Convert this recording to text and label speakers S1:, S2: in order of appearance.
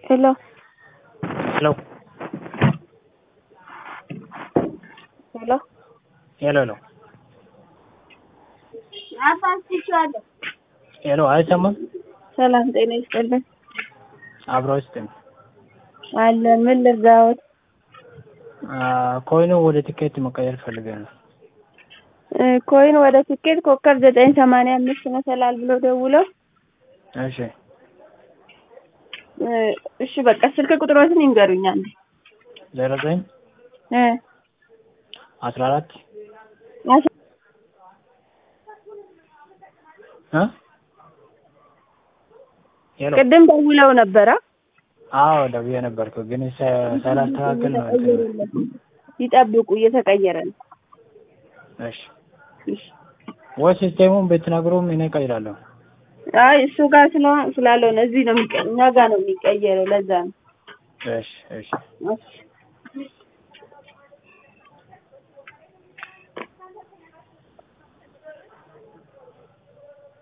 S1: ሄሎ
S2: ሄሎ
S1: ሄሎ
S2: ሄሎ ሄሎ
S1: አፋስቻለሁ።
S2: ሄሎ አይሰማም?
S1: ሰላም ጤና ይስጥልን።
S2: አብሮ ይስጥም።
S1: አለ ምን ልርዳዎት?
S2: ኮይኑ ወደ ቲኬት መቀየር ፈልገን ነው።
S1: እ ኮይን ወደ ትኬት ኮከብ ዘጠኝ ሰማንያ አምስት መሰላል ብሎ ደውለው
S2: እሺ
S1: እ እሺ በቃ ስልክ ቁጥሮትን ይንገሩኝ አንዴ
S2: ዜሮ ዘጠኝ
S1: እ
S2: አስራ አራት
S1: አስ-
S2: እ ሄሎ
S1: ቅድም ደውለው ነበረ
S2: አዎ ደውዬ ነበርኩ ግን ሰ- ሳላስተካክል ነው እንትን
S1: ይጠብቁ እየተቀየረ ነው።
S2: እሺ
S1: እሺ
S2: ወይ ሲስቴሙን ብትነግሩም እኔ እቀይራለሁ።
S1: አይ እሱ ጋር ስለሆነ ስላልሆነ እዚህ ነው የሚቀ እኛ ጋር ነው የሚቀየረው ለዛ ነው።
S2: እሺ እሺ
S1: እሺ